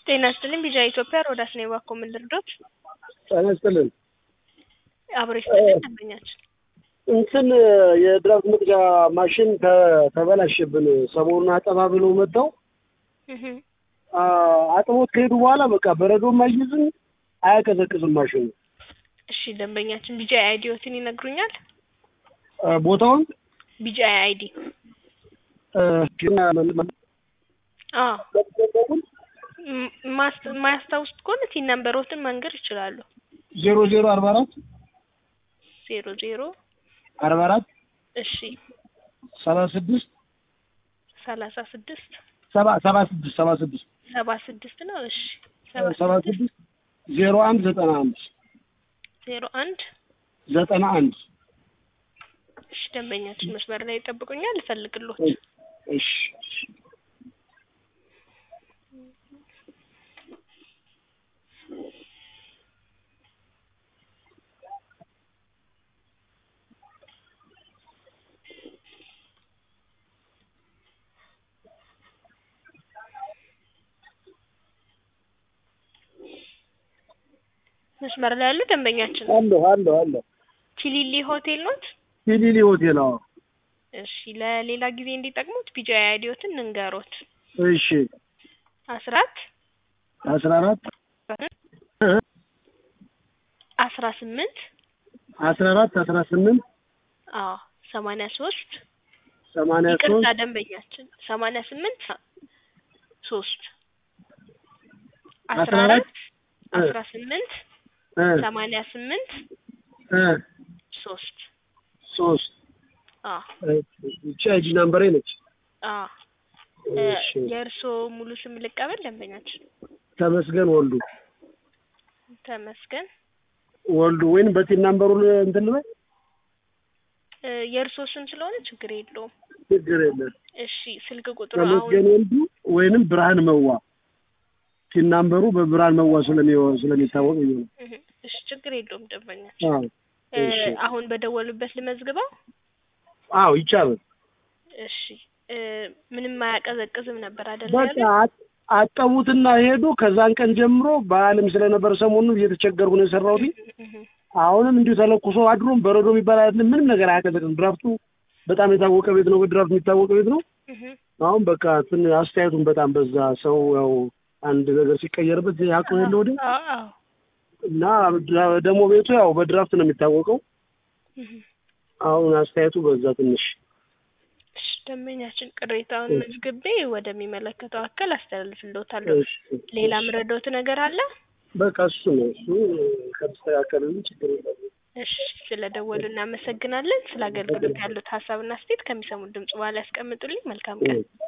ጤና ይስጥልኝ ቢጃ ኢትዮጵያ ሮዳስ ነው የባኮ ምን ልርዶት? ጤና ይስጥልን። አብሮ ይስጥልን ደንበኛችን እንትን የድራፍት መቅጃ ማሽን ተ- ተበላሸብን። ሰሞኑን አጠባ ብለው መጥተው እህ አ- አጥቦት ከሄዱ በኋላ በቃ በረዶም አይይዝም አያቀዘቅዝም ማሽኑ። እሺ ደንበኛችን ቢጃ አይዲዎትን ይነግሩኛል? አ፣ ቦታውን ቢጃ አይዲ አ፣ ግን አዎ ም- ማስ- ማያስታውሱት ከሆነ ቲን ነምበሮትን መንገር ይችላሉ። ዜሮ ዜሮ አርባ አራት ዜሮ ዜሮ አርባ አራት እሺ ሰባ ስድስት ሰላሳ ስድስት ሰባ ሰባ ስድስት ሰባ ስድስት ሰባ ስድስት ነው። እሺ ሰባ ስድስት ዜሮ አንድ ዘጠና አንድ ዜሮ አንድ ዘጠና አንድ እሺ ደንበኛችን መስመር ላይ ይጠብቁኛል፣ እፈልግሎት እሺ መስመር ላይ ያሉ ደንበኛችን አለሁ አለሁ አለሁ ቺሊሊ ሆቴል ኖት? ቲሊሊ ሆቴል አዎ እሺ ለሌላ ጊዜ እንዲጠቅሙት ቢጃ አይዲዎትን እንንገሮት እሺ አስራት አስራ አራት አስራ ስምንት አስራ አራት አስራ ስምንት አዎ ሰማንያ ሶስት ሰማንያ ይቅርታ ሶስት ደንበኛችን ሰማንያ ስምንት ሶስት አስራ አስራ አራት አራት አስራ ስምንት እ ሰማንያ ስምንት እ ሶስት ሶስት አዎ ብቻ አይዲ ናምበሬ ነች። አዎ እሺ የእርስዎ ሙሉ ስም ልቀበል ደንበኛችን ተመስገን ወልዱ ተመስገን ወልዱ ወይንም በቲን ናምበሩ ል- እንትን ልበል እ የእርስዎ ስም ስለሆነ ችግር የለውም ችግር የለም። እሺ ስልክ ቁጥሩ አሁን ተመስገን ወልዱ ወይንም ብርሃን መዋ ቲን ናምበሩ በብርሃን መዋ ስለሚ- ስለሚታወቅ ብዬ ነው። እህ፣ እሺ ችግር የለውም ደንበኛችን አዎ እ እሺ አሁን በደወሉበት ልመዝግበው አዎ ይቻላል። እሺ እ ምንም አያቀዘቅዝም ነበር አይደል በቃ ያሉኝ? አጥ- አጠቡትና ሄዱ። ከዛን ቀን ጀምሮ በዓልም ስለነበር ሰሞኑን እየተቸገርኩ ነው የሰራሁት። እህ፣ አሁንም እንዲሁ ተለኩሶ አድሮም በረዶ የሚባል አይደለም። ምንም ነገር አያቀዘቅዝም። ድራፍቱ በጣም የታወቀ ቤት ነው። በድራፍት የሚታወቀ ቤት ነው። እህ፣ አሁን በቃ ትን አስተያየቱን በጣም በዛ። ሰው ያው አንድ ነገር ሲቀየርበት ያውቀው የለ ወደ አዎ አዎ እና ድራ- ደግሞ ቤቱ ያው በድራፍት ነው የሚታወቀው። እህ። አሁን አስተያየቱ በዛ ትንሽ እሺ ደንበኛችን ቅሬታውን መዝግቤ ወደሚመለከተው አካል አስተላልፍልዎታለሁ። እሺ፣ ሌላ እሺ። ምረዳዎት ነገር አለ? በቃ እሱ ነው እሱ ከተስተካከለልን ችግር የለም። እሺ ስለደወሉ እናመሰግናለን። ስለ አገልግሎት ያሉት ሀሳብና አስተያየት ከሚሰሙት ድምጽ በኋላ ያስቀምጡልኝ። መልካም ቀን። እሺ።